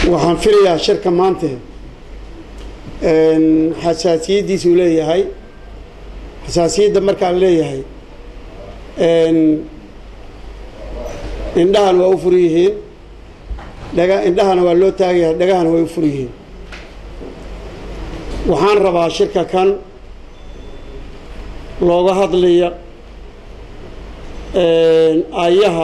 waxaan filayaa shirka maanta xasaasiyaddiisuu leeyahay xasaasiyadda markaan leeyahay indhahana waa u fur yihiin dhaga indhahana waa loo taagayaa dhagahana way u fur yihiin waxaan rabaa shirka kan looga hadlaya ayaha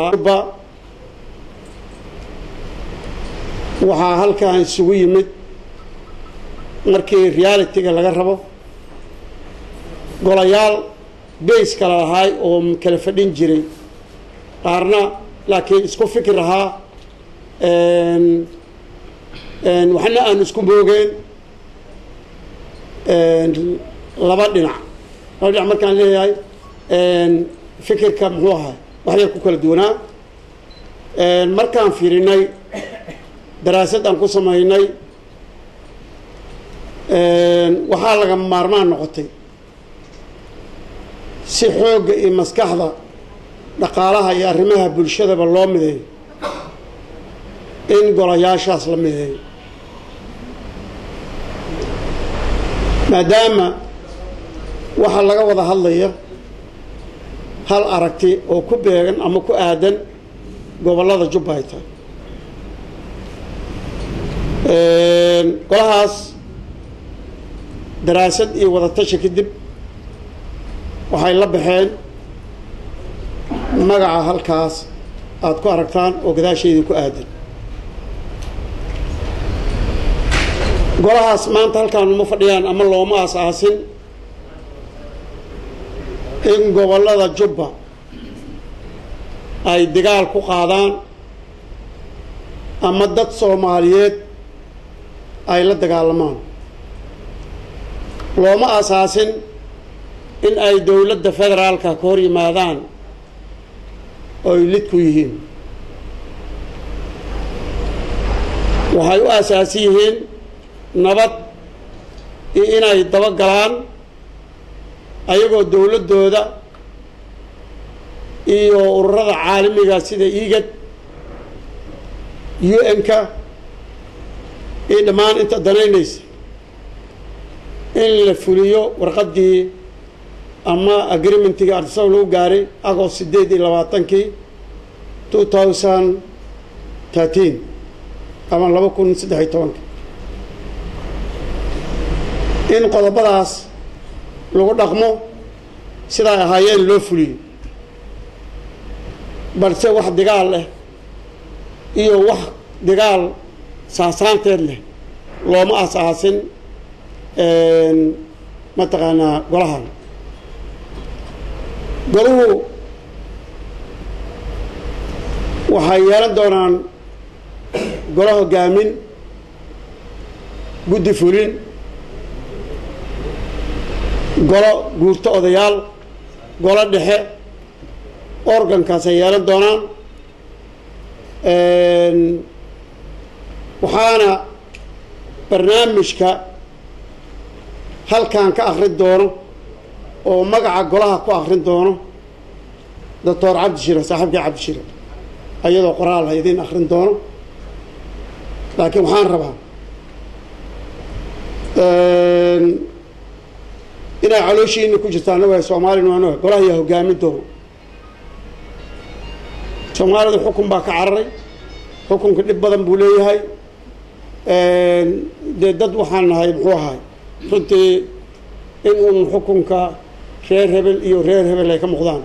waxaa halkan isugu yimid markii realitiga laga rabo golayaal bays kala lahaay oo kala fadhin jiray qaarna laakiin isku fikir ahaa waxna aan isku moogeen laba dhinac laba dhinac markaan leeyahay fikirka muxuu ahaa waxyar ku kala duwanaa markaan fiirinay daraasad aan ku samaynay waxaa laga maarmaan noqotay si xoogga iyo maskaxda dhaqaalaha iyo arrimaha bulshadaba loo mideeyo in golayaashaas la mideeyo maadaama waxaa laga wada hadlaya hal aragti oo ku beegan ama ku aadan gobollada jubbayta golahaas daraasad iyo wadatashi kadib waxay la baxeen magaca halkaas aada ku aragtaan oo gadaasheedii ku aadan golahaas maanta halkaan uma fadhiyaan ama looma aas-aasin in gobollada jubba ay dagaal ku qaadaan ama dad soomaaliyeed ay la dagaalamaan looma asaasin in ay dowladda federaalka ka hor yimaadaan oy lid ku yihiin waxay u asaasi yihiin nabad iyo inay daba galaan ayagoo dowladdooda iyo ururada caalamiga sida igad u n-ka iyo dhammaan inta danaynaysa in la fuliyo warqaddii ama agreementigii artisaw lagu gaaray agost siddeed iyo labaatankii two thousand thirteen ama laba kun saddex iyo tobanka in qodobadaas lagu dhaqmo siday ahaayeen loo fuliyo balse wax dagaal leh iyo wax dagaal saasaanteed leh looma asaasin mataqaanaa golahan golahu waxay yeelan doonaan golo hogaamin guddi fulin golo guurto odayaal golo dhexe organkaasay yeelan doonaan waxaana barnaamijka halkan ka akrin doono oo magaca golaha ku akrin doono doctor cabdishire saaxiibkii cabdishire ayadoo qoraal ha idiin akrin doono laakiin waxaan rabaa inay calooshiina ku jirtaan waa soomaalina waan oga golaha yaa hogaamin doono soomaalidu xukun baa ka cararay xukunka dhib badan buu leeyahay dee dad waxaan nahay muxuu ahay runtii in uun xukunka reer hebel iyo reer hebel ay ka muuqdaan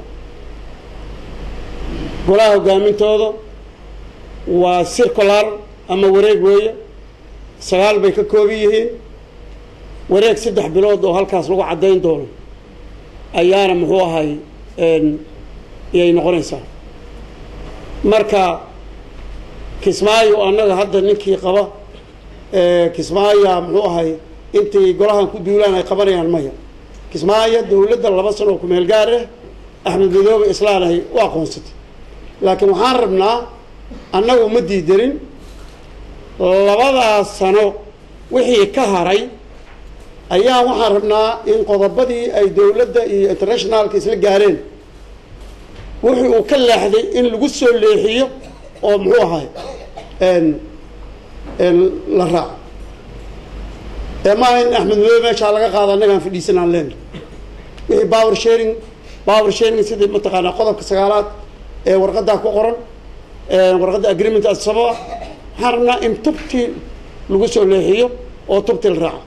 golaha hogaamintooda waa circular ama wareeg weeye sagaal bay ka kooban yihiin wareeg saddex bilood oo halkaas lagu caddayn doono ayaana muxuu ahay iyay noqonaysaa marka kismaayo annaga hadda ninkii qaba kismaaya muxuu ahay intay golahan ku duulaan ay qabanayaan maya kismaayo dowladda laba sano oo kumeel gaar ah axmed madoobe islaan ay u aqoonsatay laakiin waxaan rabnaa annagu ma diidanin labadaas sano wixii ka haray ayaa waxaan rabnaa in qodobadii ay dowladda iyo internationalka isla gaareen wixii uu ka leexday in lagu soo leexiyo oo muxuu ahay la raaco ee maaha in axmed madoobe meeshaa laga qaado annagaan fadhiisan aan leenahay wixii power sharing power sharing sidii mataqaanaa qodobka sagaalaad ee warqaddaa ku qoran warqadda agreement asaba ah waxaan rabnaa in tubtii lagu soo leexiyo oo tubtii la raaco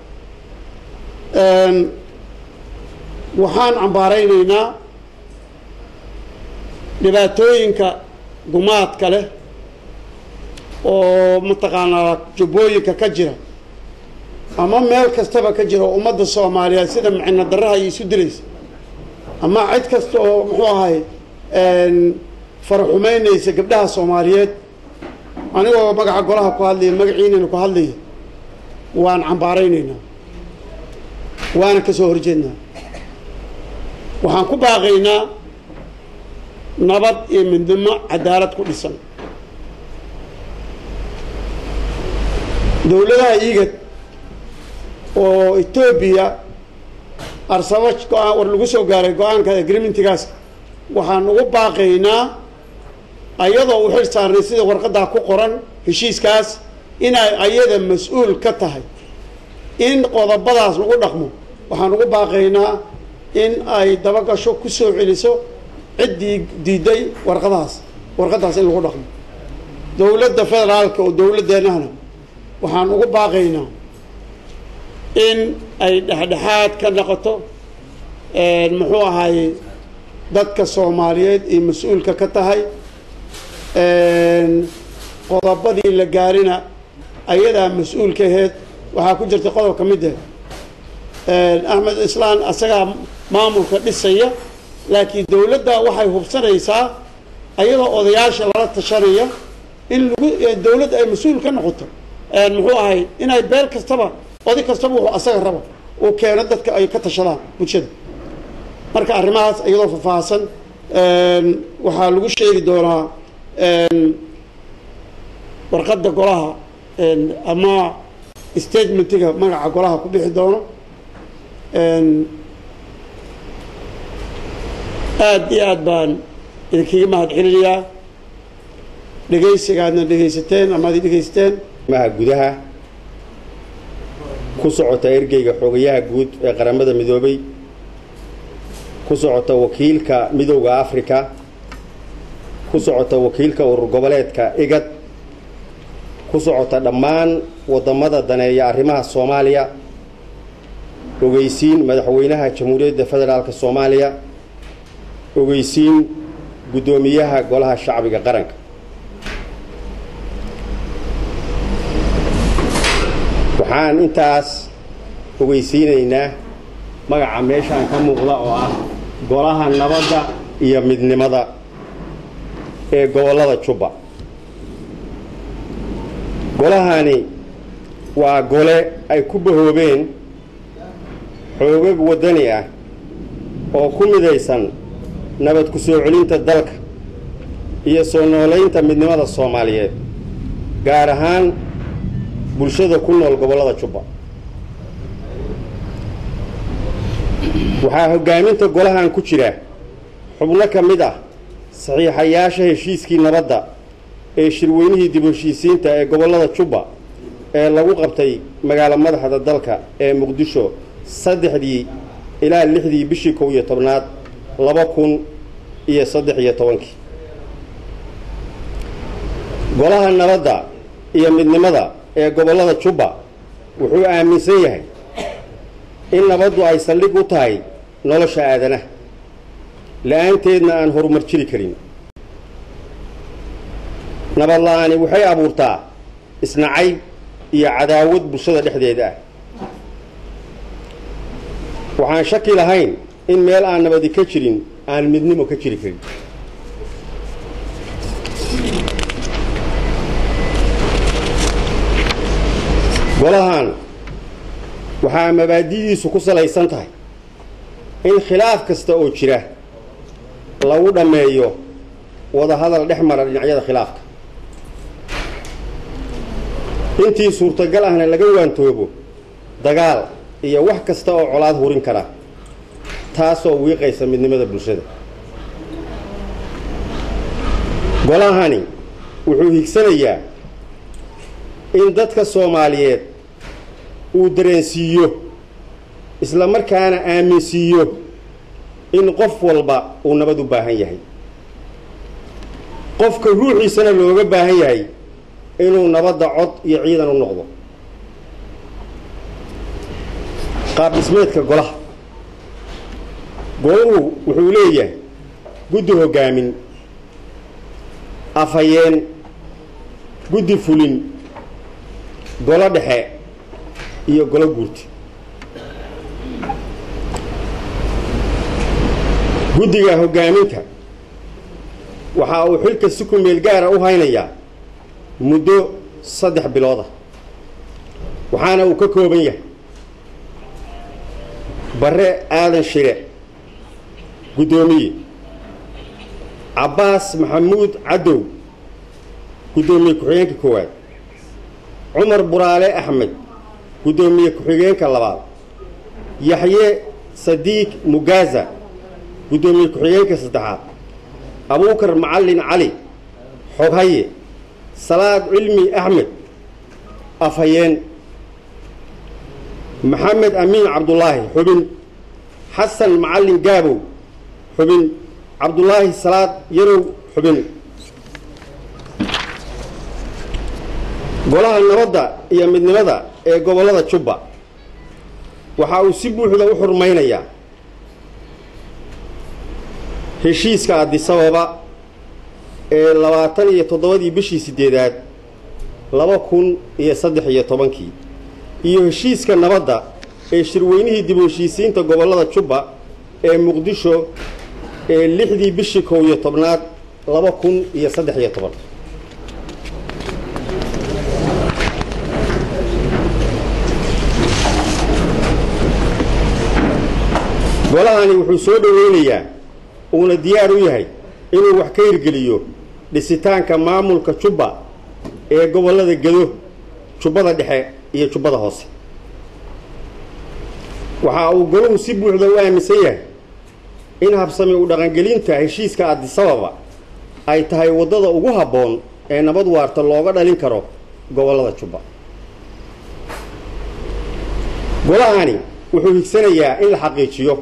waxaan cambaaraynaynaa dhibaatooyinka gumaadka leh oo mataqaanaa jubbooyinka ka jira ama meel kastaba ka jira oo ummadda soomaaliyeed sida micino daraha iyo isu dilaysa ama cid kasta oo muxuu ahay faraxumeynaysa gabdhaha soomaaliyeed anigoo magaca golaha ku hadlaya magaciinayna ku hadlaya waan cambaaraynaynaa waana ka soo horjeednaa waxaan ku baaqaynaa nabad iyo midnimo cadaalad ku dhisan dowladaha igad oo etoobiya arsaba go-aan war lagu soo gaaray go-aanka agreementigaas waxaan ugu baaqaynaa ayadoo u xil saarnay sida warqaddaa ku qoran heshiiskaas inay ayada mas-uul ka tahay in qodobadaas lagu dhaqmo waxaan ugu baaqaynaa in ay dabagasho ku soo celiso ciddii diiday warqadahaas warqaddaas in lagu dhaqmo dowladda federaalka oo dowladdeennahna waxaan ugu baaqaynaa in ay dhexdhexaad ka noqoto muxuu ahaayey dadka soomaaliyeed iyo mas-uulka ka tahay qodobadii la gaarina ayadaa mas-uulka aheyd waxaa ku jirta qodob ka mid ah axmed islaan asagaa maamulka dhisaya laakiin dowladda waxay hubsanaysaa ayadoo odayaasha lala tashanaya in lagu dowladda ay mas-uul ka noqoto muxuu ahay inay beel kastaba oday kastaba wuxuu asaga rabo uu keeno dadka ay ka tashadaan bulshada marka arrimahaas iyadoo faahfaahsan waxaa lagu sheegi doonaa warqadda golaha ama statementiga magaca golaha ku bixi doono aada iyo aad baan idinkaga mahad celinayaa dhegaysigaadna dhegaysateen ama ad dhegaysateen maha gudaha ku socota ergeyga xogayaha guud ee qaramada midoobay ku socota wakiilka midowda africa ku socota wakiilka urur goboleedka igad ku socota dhammaan waddamada daneeya arrimaha soomaaliya ogeysiin madaxweynaha jamhuuriyadda federaalk soomaaliya ogeysiin guddoomiyaha golaha shacbiga qaranka waxaan intaas ogeysiinaynaa magaca meeshaan ka muuqda oo ah golaha nabadda iyo midnimada ee gobollada jubba golahani waa gole ay ku bahoobeen xoogag waddani ah oo ku midaysan nabad ku soo celinta dalka iyo soo noolaynta midnimada soomaaliyeed gaar ahaan bulshada ku nool gobollada jubba waxaa hoggaaminta golahan ku jira xubno ka mid ah saxiixayaasha heshiiskii nabadda ee shirweynihii dib heshiisiinta ee gobollada jubba ee lagu qabtay magaalo madaxda dalka ee muqdisho saddexdii ilaa lixdii bishii kow iyo tobnaad laba kun iyo saddex iyo tobankii golaha nabadda iyo midnimada ee gobollada jubba wuxuu aaminsan yahay in nabaddu ay saldhig u tahay nolosha aadanaha la-aanteedna aan horumar jiri karin nabad la-aani waxay abuurtaa isnacayb iyo cadaawad bulshada dhexdeeda ah waxaan shaki lahayn in meel aan nabadi ka jirin aan midnimo ka jiri karin golahan waxaa mabaadidiisu ku salaysan tahay in khilaaf kasta oo jira lagu dhammeeyo wadahadal dhex mara dhinacyada khilaafka intii suurtagal ahna laga waantoobo dagaal iyo wax kasta oo colaad hurin kara taasoo wiiqaysa midnimada bulshada golahani wuxuu higsanayaa in dadka soomaaliyeed uu dareensiiyo isla markaana aaminsiiyo in qof walba uu nabad u baahan yahay qofka ruuxiisana looga baahan yahay inuu nabadda cod iyo ciidan u noqdo qaab dhismeedka golaha golahu wuxuu leeyahay guddi hoggaamin afhayeen guddi fulin golo dhexe iyo golo guurti guddiga hoggaaminta waxa uu xilka si ku meel gaara u haynayaa muddo saddex bilooda waxaana uu ka kooban yahay bare aadan shire guddoomiye cabbaas maxamuud cadow guddoomiye ku-xigeenka koowaad cumar buraale axmed guddoomiye ku-xigeenka labaad yaxye sadiiq mugaaza guddoomiye ku-xigeenka saddexaad abuukar macallin cali xoghaye salaad cilmi axmed afhayeen maxamed amiin cabdulaahi xubin xasan macallin gaabow xubin cabdulaahi salaad yarow xubin golaha nabadda iyo midnimada ee gobollada jubba waxa uu si buuxda u xurmaynayaa heshiiska adisababa ee labaatan iyo toddobadii bishii siddeedaad laba kun iyo saddex iyo tobankii iyo heshiiska nabadda ee shirweynihii dib u heshiisiinta gobollada jubba ee muqdisho ee lixdii bishii kow iyo tobnaad laba kun iyo saddex iyo toban golahani wuxuu soo dhoweynayaa uuna diyaar u yahay inuu wax ka hirgeliyo dhisitaanka maamulka jubba ee gobollada gedo jubbada dhexe iyo jubbada hoose waxa uu golahu si buuxda u aaminsan yahay in habsami u dhaqangelinta heshiiska adisababa ay tahay waddada ugu habboon ee nabad waarta looga dhalin karo gobollada jubba golahani wuxuu higsanayaa in la xaqiijiyo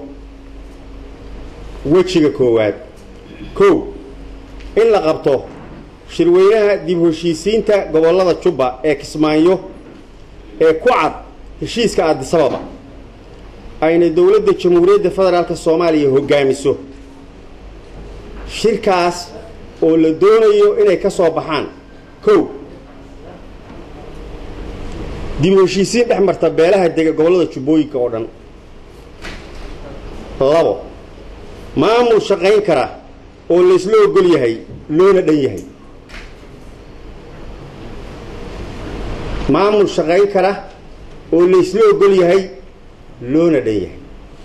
wejiga koowaad kow in la qabto shirweynaha dib heshiisiinta gobollada jubba ee kismaayo ee ku cad heshiiska adisababa ayna dowladda jamhuuriyadda federaalk soomaaliya hoggaamiso shirkaas oo la doonayo inay ka soo baxaan kow dib u heshiisiin dhex marta beelaha dega gobollada jubbooyinka oo dhan labo maamul shaqayn kara oo laysla ogol yahay loona dhan yahay maamul shaqayn kara oo laysla ogol yahay loona dhan yahay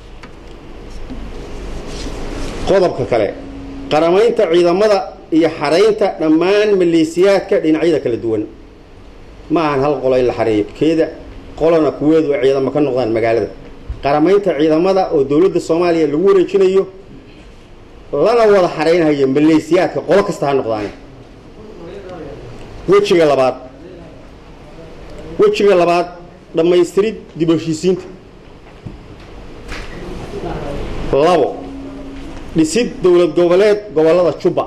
qodobka kale qaramaynta ciidamada iyo xaraynta dhammaan maleesiyaadka dhinacyada kala duwan ma ahan hal qolo in la xareeyo keeda qolona kuweedu ay ciidamo ka noqdaan magaalada qaramaynta ciidamada oo dowladda soomaaliya lagu wareejinayo lana wada xaraynhayo maleesiyaadka qolo kasta ha noqdaane wejiga labaad wejiga labaad dhammaystirid dib heshiisiinta labo dhisid dowlad goboleed gobollada jubba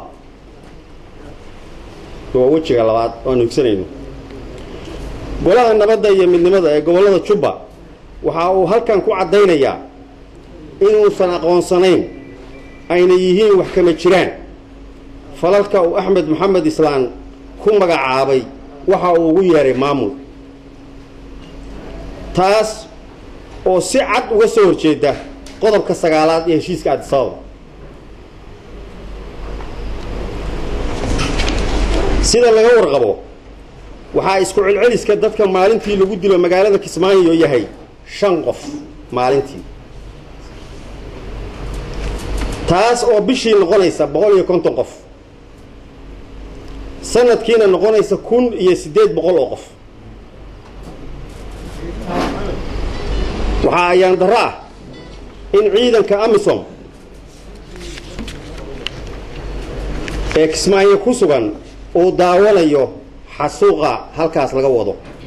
waa wejiga labaad oanu higsanayno golaha nabadda iyo midnimada ee gobollada jubba waxa uu halkan ku caddaynayaa inuusan aqoonsanayn ayna yihiin wax kama jiraan falalka uu axmed maxamed islaan ku magacaabay waxa uu ugu yeeray maamul taas oo si cad uga soo horjeeda qodobka sagaalaad ee heshiiska adisababa sida laga warqabo waxaa isku celceliska dadka maalintii lagu dilo magaalada kismaayo yahay shan qof maalintii taas oo bishii noqonaysa boqol iyo konton qof sanadkiina noqonaysa kun iyo siddeed boqol oo qof waxaa ayaan darro ah in ciidanka amisom ee kismaayo ku sugan uu daawanayo xasuuqa halkaas laga wado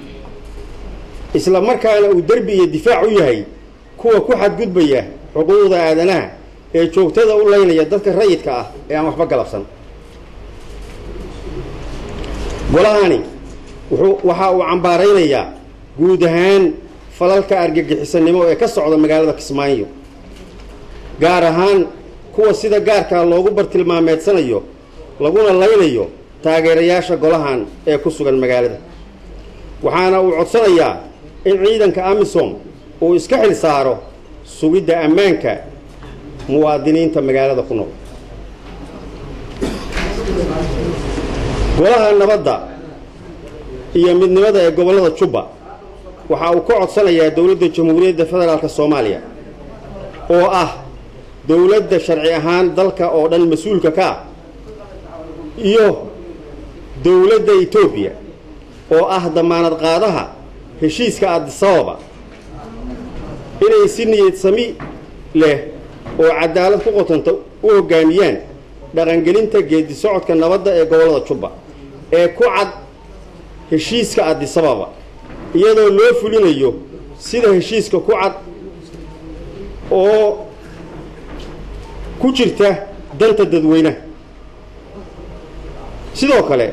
isla markaana uu derbi iyo difaac u yahay kuwa ku xadgudbaya xuquuqda aadanaha ee joogtada u laynaya dadka rayidka ah ee aan waxba galabsan golahani wuxuu waxa uu cambaaraynayaa guud ahaan falalka argagixisanimo ee ka socda magaalada kismaayo gaar ahaan kuwa sida gaarkaa loogu bartilmaameedsanayo laguna laynayo taageerayaasha golahan ee ku sugan magaalada waxaana uu codsanayaa in ciidanka amisom uu iska xil saaro sugidda ammaanka muwaadiniinta magaalada ku nool golaha nabadda iyo midnimada ee gobollada jubba waxa uu ka codsanayaa dowladda jamhuuriyadda federaalk soomaaliya oo ah dowladda sharci ahaan dalka oo dhan mas-uulka ka ah iyo dowladda etoobiya oo ah damaanad qaadaha heshiiska adisababa inay si niyad sami leh oo cadaalad ku qotanta u hoggaamiyaan dhaqangelinta geedi socodka nabadda ee gobollada jubba ee ku cad heshiiska adisababa iyadoo loo fulinayo sida heshiiska ku cad oo ku jirta danta dadweynaha sidoo kale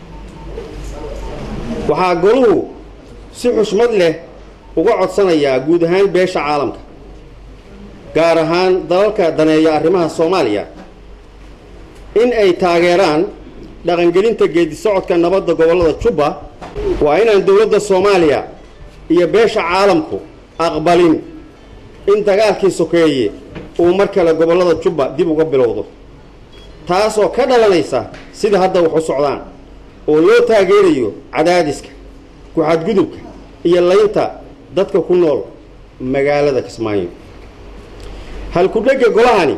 waxaa goluhu si xushmad leh uga codsanayaa guud ahaan beesha caalamka gaar ahaan dalalka daneeya arrimaha soomaaliya in ay taageeraan dhaqangelinta geedi socodka nabadda gobollada jubba waa inaan dowladda soomaaliya iyo beesha caalamku aqbalin in dagaalkii sokeeye uu mar kale gobollada jubba dib uga bilowdo taasoo ka dhalanaysa sida hadda wax u socdaan oo loo taageerayo cadaadiska ku-xadgudubka iyo laynta dadka ku nool magaalada kismaayo halku-dhegga golahani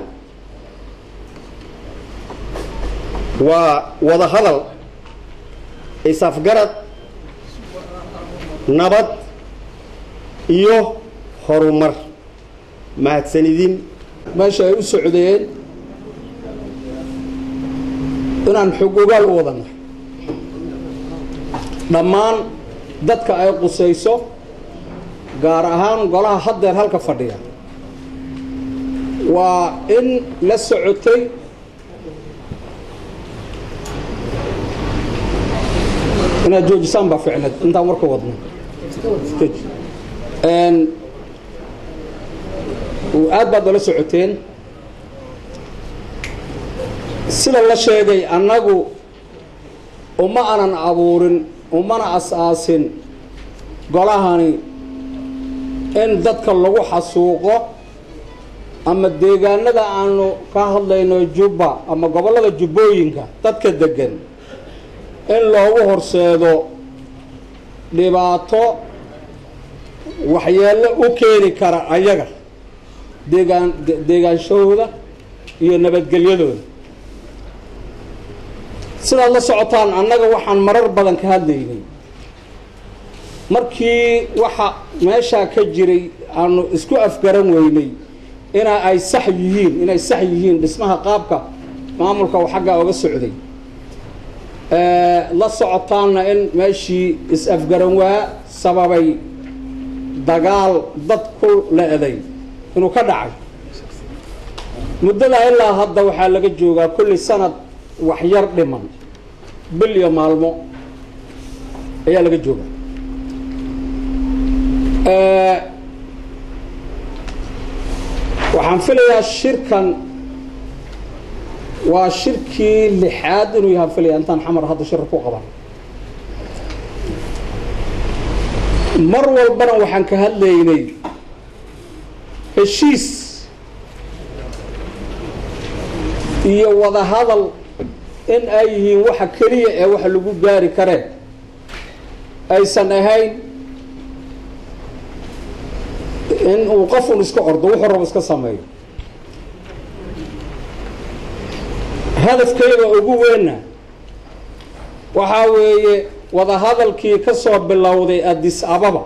waa wada hadal is-afgarad nabad iyo horumar mahadsanidin meesha ay u socdeen inaan xog ogaal u wadana dhammaan dadka ay qusayso gaar ahaan golaha haddeer halka fadhiya waa in la socotay inaad joojisaan baa ficneed intaan warka wadno aad baad ola socoteen sida la sheegay annagu uma anan abuurin umana as-aasin golahani in dadka lagu xasuuqo ama deegaanada aanu ka hadlayno jubba ama gobollada jubbooyinka dadka deggan in loogu horseedo dhibaato waxyeello u keeni kara ayaga deegaan deegaanshahooda iyo nabadgelyadooda sidaad la socotaan annaga waxaan marar badan ka hadlaynay markii waxa meeshaa ka jiray aanu isku afgaran weynay ina ay sax yihiin inay sax yihiin dhismaha qaabka maamulka uu xaggaa oga socday la socotaanna in meeshii is-afgaran waa sababay dagaal dad ku le-day inuu ka dhacay muddadaa ilaa hadda waxaa laga joogaa kulli sanad waxyar dhiman bil iyo maalmo ayaa laga joogaa waxaan filayaa shirkan waa shirkii lixaad inuu yahaan filaya intaan xamar hadda shirka ku qaban mar walbana waxaan ka hadlaynay heshiis iyo wada hadal in ay yihiin waxa keliya ee waxa lagu gaari kareen aysan ahayn in uu qofun iska ordo wuxuu rabo iska sameeyo hadafkayga ugu weynna waxaa weeye wada hadalkii ka soo bilowday addis ababa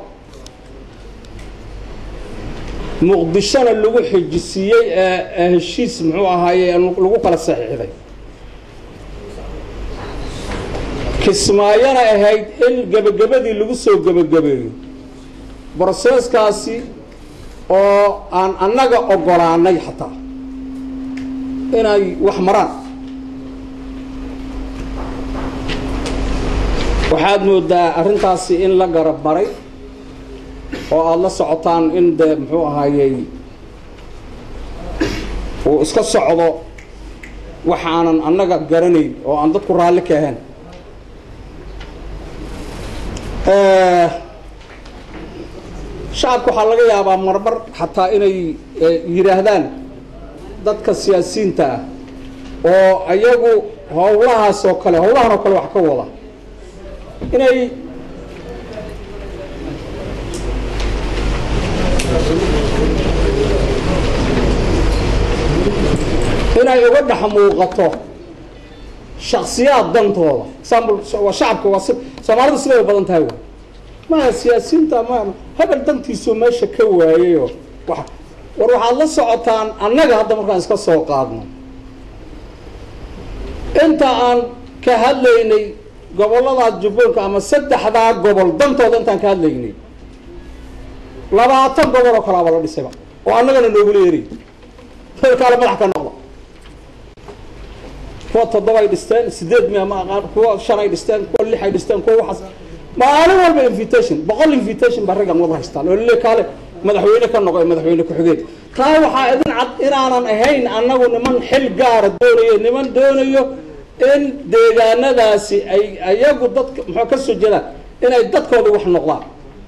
muqdishona lagu xijisiiyey ee heshiis muxuu ahaaye lagu kala saxiixday kismaayona ahayd in gebagabadii lagu soo gebagabeeyo broseskaasi oo aan annaga ogolaanay xataa inay wax maraan waxaad moodaa arrintaasi in la garab maray oo aada la socotaan in dee muxuu ahaayey uu iska socdo waxaanan annaga garanayn oo aan dadku raalli ka ahayn shacabka waxaa laga yaabaa marmar xataa inay yidhaahdaan dadka siyaasiyiinta ah oo ayagu howlahaas oo kale howlahan oo kale wax ka wada inay inay uga dhex muuqato shaksiyaad dantooda example waa shacabka waa si soomaalidu siday badan tahay wa maa siyaasiyiinta ma hebel dantiisuu meesha ka waayayoo wa war waxaad la socotaan annaga hadda markaan iska soo qaadno inta aan ka hadlaynay gobolladaas jubbooyinka ama saddexdaa gobol dantooda intaan ka hadlaynay labaatan gobol oo kalaaba la dhisayba oo annagana noogula yeray kaale madax ka noqda kuwa toddobay dhisteen sideed miya ma aqaan kuwa shan ay dhisteen kuwa lix ay dhisteen kuwa waxaas maalin walba invitation boqol invitation baa raggan wada haystaan oo lile kaale madaxweyne ka noqo madaxweyne ku-xigeed taa waxaa idin cad inaanan ahayn annagu niman xil gaara doonayo niman doonayo in deegaanadaasi ay ayagu dadka muxuu ka soo jeedaan inay dadkooda wax noqdaan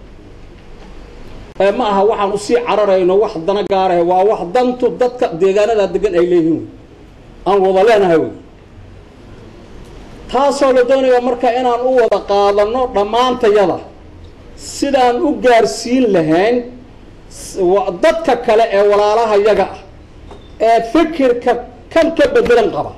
ee ma aha waxaan usii cararayno wax dana gaarahe waa wax dantu dadka deegaanadaa degan ay leeyihiin wey aan wada leenahay wey taasoo la doonaya marka inaan u wada qaadano dhammaantayada sidaan u gaarsiin lahayn dadka kale ee walaalaha yaga ah ee fikirka kan ka bedelan qaba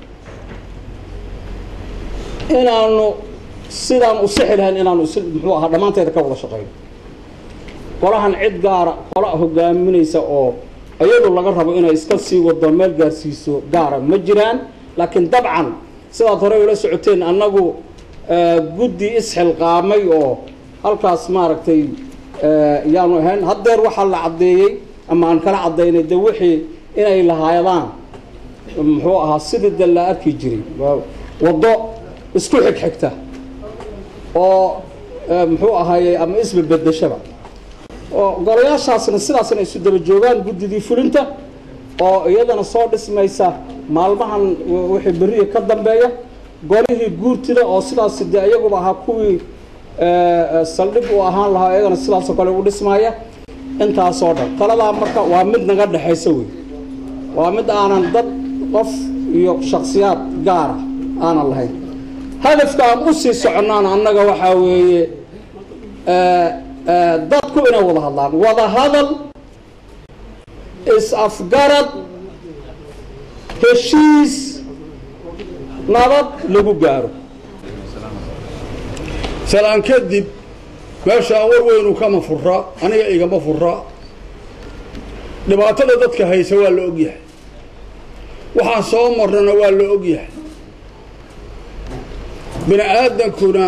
inaanu sidaan u sixi lahayn inaanu is muxuu ahaa dhammaanteeda ka wada shaqeyno qolahan cid gaara qola hogaaminaysa oo iyadu laga rabo inay iska sii wado meel gaarsiiso gaara ma jiraan laakiin dabcan sidaad horey ula socoteen annagu guddi isxilqaamay oo halkaas maaragtay yaanu ahayn haddeer waxaa la caddeeyey ama aan kala caddaynay de wixii inay lahaadaan muxuu ahaa sidii de la arki jiray waddo isku xigxigta oo muxuu ahaayey ama isba bedeshaba oo golayaashaasna sidaasna isu daba joogaan guddidii fulinta oo iyadana soo dhismaysa maalmahan wixii beriya ka dambeeya golihii guurtida oo sidaas de iyaguba ahaa kuwii saldhig uu ahaan lahaa iyagana sidaasoo kale u dhismaya intaasoo dhan taladaa marka waa mid naga dhexaysa wey waa mid aanan dad qof iyo shaksiyaad gaara aanan lahayn hadafka aan usii soconaan annaga waxaa weeye dadku inay wada hadlaan wada hadal is-afgarad heshiis nabad lagu gaaro salaan kadib meeshaan war weynu kama fura aniga igama fura dhibaatada dadka haysa waa la ogyahay waxaan soo marnana waa la ogyahay bini aadankuna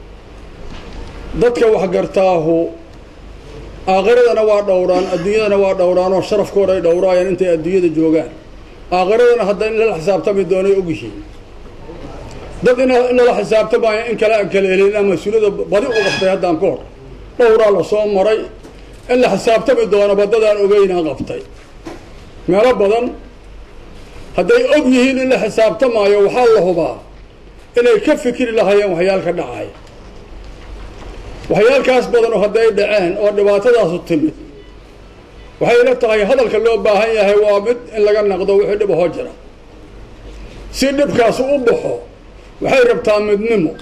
dadka waxgartaahu aakhiradana waa dhowraan adduunyadana waa dhowraan oo sharafkooda ay dhowraayaan intay adduunyada joogaan aakhiradana hadda in lala xisaabtami doonay ogyihiin dad in lala xisaabtamaayo in kale aan kala helin ama mas-uuliyada badi u qabtay haddaan ka hor dhowraa la soo maray in la xisaabtami doono badadaan ogeynaa qabtay meelo badan hadday og yihiin in la xisaabtamaayo waxaa la hubaa inay ka fikri lahaayeen waxyaal ka dhacay waxyaalkaas badan oo hadday dhaceen oo dhibaatadaasu timid waxay la tahay hadalka loo baahan yahay waa mid in laga naqdo wixii dhib ahoo jira si dhibkaasu u baxo waxay rabtaa midnimo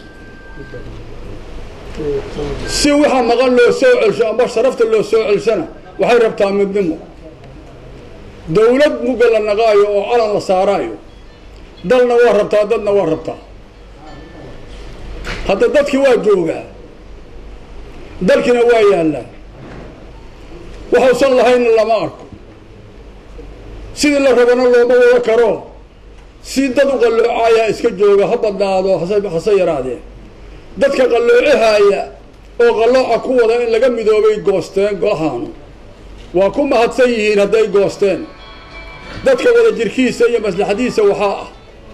si waxa maqan loo soo celsho amba sharafta loo soo celshana waxay rabtaa midnimo dawlad mugga la naqaayo oo calan la saaraayo dalna waa rabtaa dadna waa rabtaa hadda dadkii waa joogaa dalkiina waa yaallaa waxuusan lahaynna lama arko sidii la rabana looma wada karo si dad u qalloocayaa iska jooga ha badnaado hase hase yaraadee dadka qalloocahaaya oo qallooca ku wada in laga midoobay goosteen golahaanu waa ku mahadsan yihiin hadday goosteen dadka wada jirkiisa iyo maslaxadiisa waxaa ah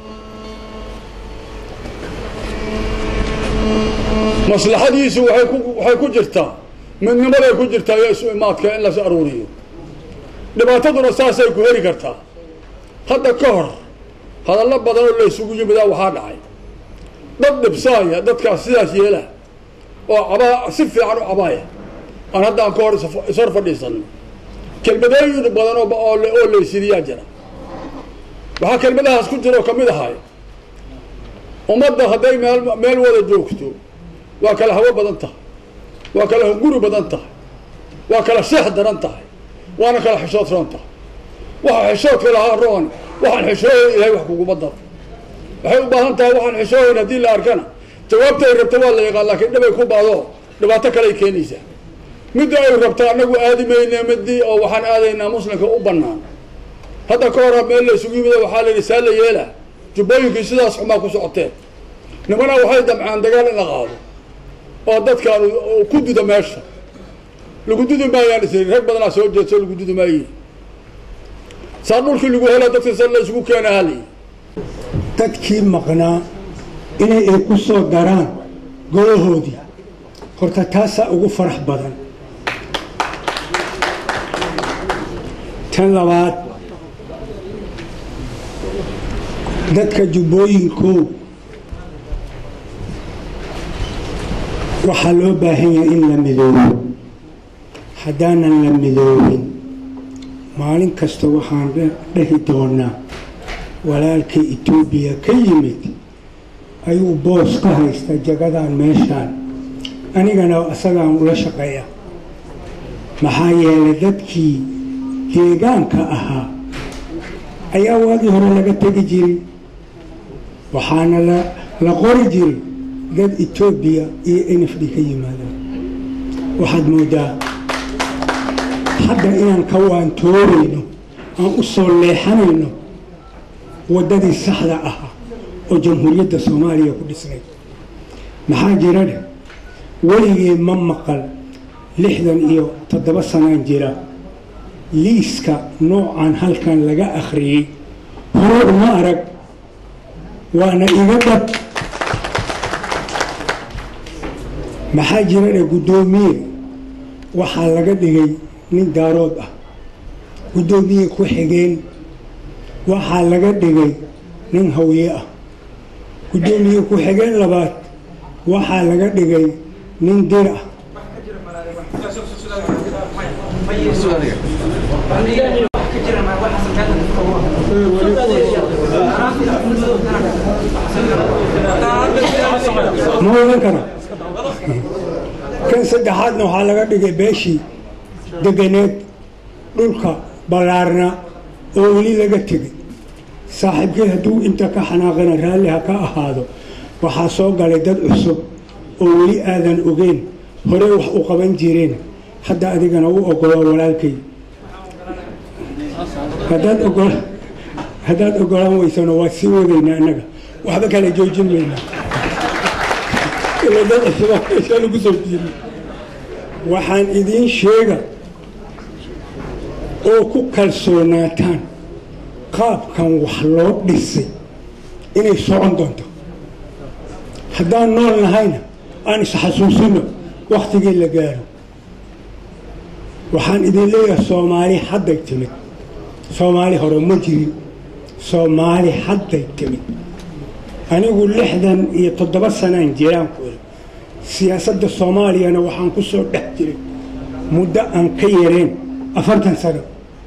maslaxadiisu waxay ku waxay ku jirtaa midnimaday ku jirtaa iyo isu imaadka in las aruuriyo dhibaataduna saasay ku heri kartaa hadda ka hor hadallo badan oo la isugu yimidaa waxaa dhacay dad dhibsaaya dadkaas sidaas yeela oo cabaa si fiican u cabaaya aan haddaan ka hor ishor fadhiisanno kelmadooyin badan oo oo laysiriyaa jira waxaa kelmadahaas ku jira oo kamid ahay ummadda hadday meel meel wada joogto waa kala hawo badan tahay waa kala hunguri badan tahay waa kala seex daran tahay waana kala xishood roon tahay waxa xishoodka lahaa roon waxaan xishoohayn ilahay wax kuguma daro waxay u baahan tahay waxaan xishoohayn haddii la arkana jawaabta ay rabta waa la yaqaan laakiin dhibay ku baado dhibaato kale ay keenaysaa midda ay rabta annagu aadi mayne midii oo waxaan aadaynaa muslimka u banaan hadda ka hora meel la isugu yimida waxaa la yidhi saa la yeela jubbooyinkii sidaas xumaa ku socoteen nimana waxay damcaan dagaal in la qaado oo dadkaan ku duda meesha lagu dudi maayaan isri rag badanaa soo jeedso lagu dudi maaye saa dhulkii lagu helo dadka sa la isugu keena hali dadkii maqnaa inay ay ku soo daraan golahoodii horta taasaa ugu farax badan tan labaad dadka jubbooyinkow waxaa loo baahan yahay in la midoobo haddaanan la midoobin maalin kasta waxaan dhehi doonaa walaalkay etoobiya ka yimid ayuu boos ka haysta jagadan meeshaan anigana isagaan ula shaqeeya maxaa yeelay dadkii deegaanka ahaa ayaa waagii hore laga tegi jiray waxaana la la qori jiray dad etoobiya iyo n f d ka yimaadaan waxaad moodaa hadda inaan ka waantoorayno aan u soo leexanayno waddadii saxda ahaa oo jamhuuriyadda soomaaliya ku dhisnay maxaa jira dheh weligii ma maqal lixdan iyo toddoba sanaan jira liiska noocan halkan laga akhriyey hore uma arag waana iga dhab maxaa jira dheh guddoomiye waxaa laga dhigay nin daarood ah guddoomiye ku xigeen waxaa laga dhigay nin hawye ah guddoomiye ku xigeen labaad waxaa laga dhigay nin dir ah ma odan kara kan saddexaadna waxaa laga dhigay beeshii deganeed dhulka ballaarna oo weli laga tegay saaxiibkii hadduu inta ka xanaaqana raalli ha ka ahaado waxaa soo galay dad cusub oo weli aadan ogeyn horey wax u qaban jireen hadda adigana u ogolo walaalkay haddaad ogol haddaad ogolaan weysano waa sii wadaynaa annaga waxba kala joojin maynaa ila dad cusuba meesha lagu soo jiiri waxaan idiin sheega oo ku kalsoonaataan qaabkan wax loo dhisay inay socon doonto haddaan nool nahayna aan isxasuusino wakhtigii la gaaro waxaan idin leeyahay soomaali hadday timid soomaali hore ma jirin soomaali hadday timid anigu lixdan iyo toddoba sanaan jiraan ku iri siyaasadda soomaaliyana waxaan ku soo dhex jiray muddo aan ka yareen afartan sano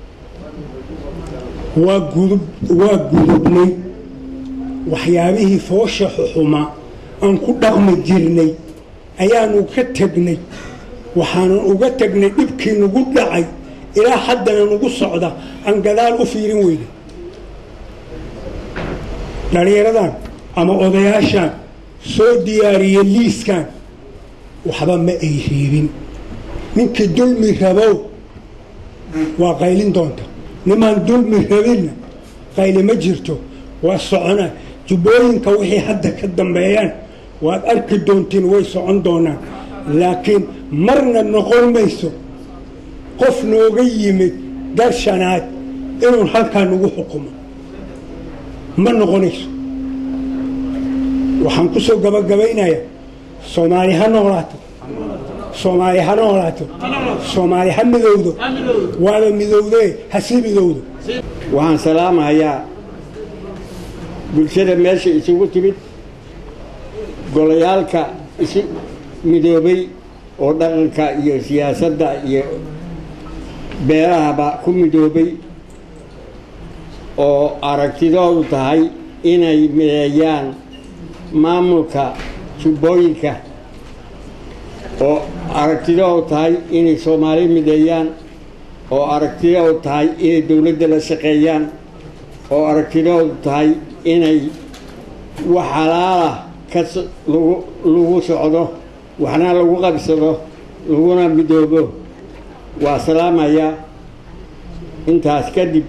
waa gudub waa gudubnay waxyaabihii foosha xuxuma aan ku dhaqmi jirnay ayaanu ka tegnay waxaanan uga tegnay dhibkii nagu dhacay ilaa haddana nagu socda aan gadaal u fiirin weyna dhallinyaradan ama odayaashan soo diyaariya liiskan waxba ma ay reebin ninkii dulmi rabow waa qaylin doonta nimaan dulmi rabinna qayli ma jirto waa socona jubbooyinka wixii hadda ka dambeeyaan waad arki doontiin way socon doonaan laakiin marna noqon mayso qof nooga yimid dal shanaad inuu halkaa nagu xukumo ma noqonayso waxaan ku soo gabagabaynayaa soomaali ha noolaato soomaali ha noolaato soomaali ha midowdo waaba midowdee ha sii midowdo waxaan salaamahayaa bulshada meesha isugu timid golayaalka isu midoobay oo dhaqanka iyo siyaasadda iyo beerahaba ku midoobay oo aragtidoodu tahay inay mideeyaan maamulka jubbooyinka oo aragtidoodu tahay inay soomaali mideeyaan oo aragtidoodu tahay inay dowladda la shaqeeyaan oo aragtidoodu tahay inay wax halaalah ka lagu lagu socdo waxna lagu qabsado laguna midoobo waa salaamayaa intaas kadib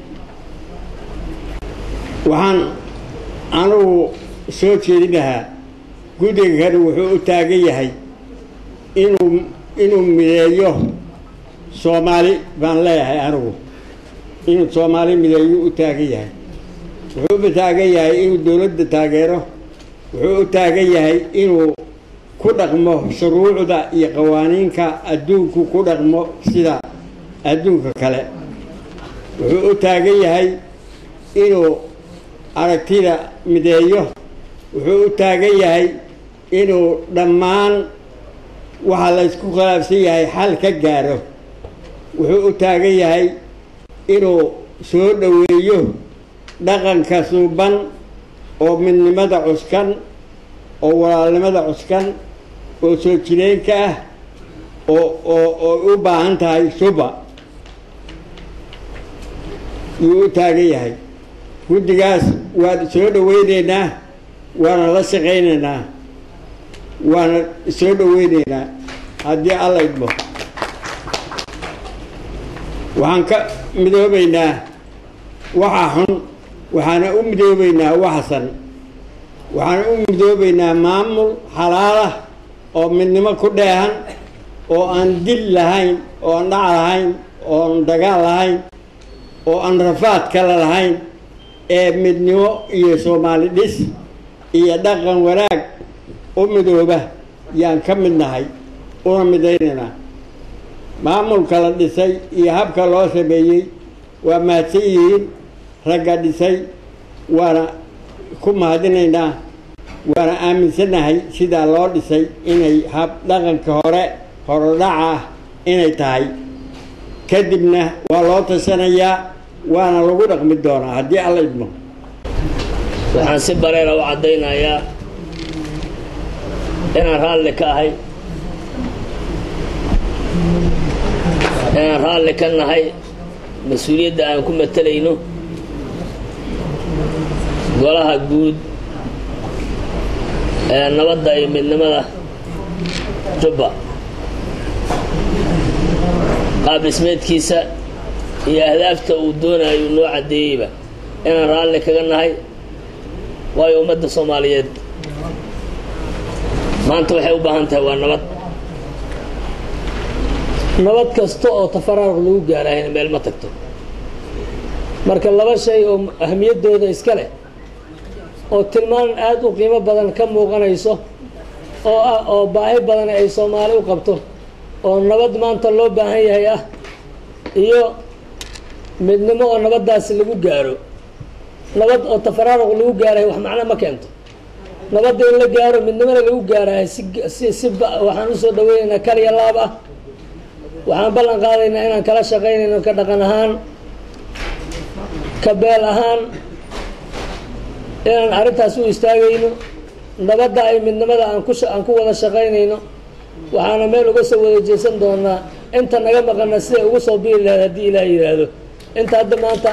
waxaan anugu soo jeedinahaa guddiga kani wuxuu u taagan yahay inuu inuu mideeyo soomaali baan leeyahay anigu inuu soomaali mideeyo u taagan yahay wuxuu u taagan yahay inuu dowladda taageero wuxuu u taagan yahay inuu ku dhaqmo shuruucda iyo qawaaniinka adduunku ku dhaqmo sida adduunka kale wuxuu u taagan yahay inuu aragtida mideeyo wuxuu u taagan yahay inuu dhammaan waxa la ysku khilaafsan yahay xal ka gaaro wuxuu u taagan yahay inuu soo dhoweeyo dhaqanka suuban oo midnimada cuskan oo walaalnimada cuskan oo soo jireenka ah oo oo oo u baahan tahay suba yuu u taagan yahay guddigaas waan soo dhoweyneynaa waana la shaqaynaynaa waana soo dhoweyneynaa haddii alla idmo waxaan ka midoobaynaa waxa xun waxaana u midoobaynaa waxsan waxaan u midoobaynaa maamul xalaalah oo midnimo ku dheehan oo aan dil lahayn oo aan dhac lahayn oo aan dagaal lahayn oo aan rafaad kale lahayn ee midnimo iyo soomaali dhis iyo dhaqan wanaag u midooba yaan ka mid nahay una midaynaynaa maamulka la dhisay iyo habka loo sameeyey waa mahadsan yihiin ragga dhisay waana ku mahadinaynaa waana aaminsanahay sidaa loo dhisay inay hab dhaqanka hore horodhaca ah inay tahay kadibna waa loo tashanayaa waana lagu dhaqmi doonaa haddii alla idmo waxaan si bareera u caddaynayaa inaan raalli ka ahay inaan raalli ka nahay mas-uuliyadda aan ku matalayno golaha guud ee nabadda iyo midnimada jubba qaab dhismeedkiisa iyo ahdaafta uu doonayo noo caddeeyeyba inaan raalli kaga nahay waayo ummadda soomaaliyeed maanta waxay u baahan tahay waa nabad nabad kasta oo tafaraaruq lagu gaarahayna meel ma tagto marka laba shay oo ahamiyaddooda iska leh oo tilmaan aada u qiimo badan ka muuqanayso oo ah oo baahi badan ay soomaali u qabto oo nabad maanta loo baahan yahay ah iyo midnimo oo nabaddaasi lagu gaaro nabad oo tafaraaruq lagu gaarahay wax macno ma keento nabadda in la gaaro midnimona lagu gaarahay si si si waxaan usoo dhaweynaynaa kaliya laab ah waxaan ballan qaadaynaa inaan kala shaqaynayno ka dhaqan ahaan ka beel ahaan inaan arrintaas u istaagayno nabadda ay midnimada aan ku aan ku wada shaqaynayno waxaana meel uga soo wada jeesan doonaa inta naga maqana siday ugu soo biiri lahayd haddii ilaah yidhaahdo inta hadda maanta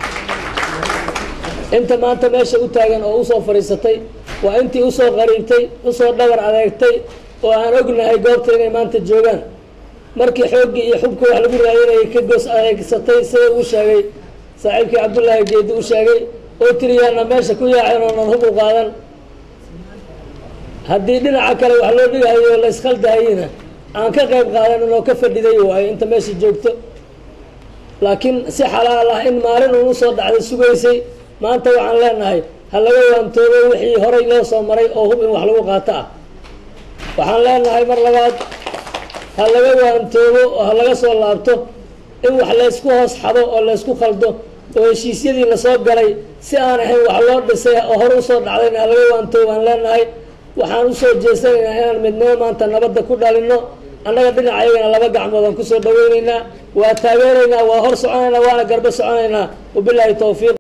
inta maanta meesha u taagan oo usoo fadhiisatay waa intii usoo qariibtay usoo dhabar adeegtay oo aan ognahay goobta inay maanta joogaan markii xooggii iyo xubka wax lagu raadinayay ka goos adeegsatay sida uu sheegay saaxiibkii cabdullaahi geedi u sheegay oo tiriyaana meesha ku yaaceen oonan hub u qaadan haddii dhinaca kale wax loo dhigahayo la iskhaldahayina aan ka qayb qaadanin oo ka fadhiday waayo inta meesha joogto laakiin si xalaal ah in maalin uunu soo dhacday sugaysay maanta waxaan leenahay ha laga waantoobo wixii horay loo soo maray oo hub in wax lagu qaato ah waxaan leenahay mar labaad ha laga waantoobo oo ha laga soo laabto in wax laysku hoos xado oo laysku khaldo oo heshiisyadii lasoo galay si aan ahayn wax loo dhisay oo hore usoo dhacdayna ha laga waantoobo aan leenahay waxaan usoo jeesanaynaa inaan midnimo maanta nabadda ku dhalino annaga dhinacayagana laba gacmood aan kusoo dhaweynaynaa waa taageeraynaa waa hor soconaynaa waana garbo soconaynaa wabilaahi towfiiq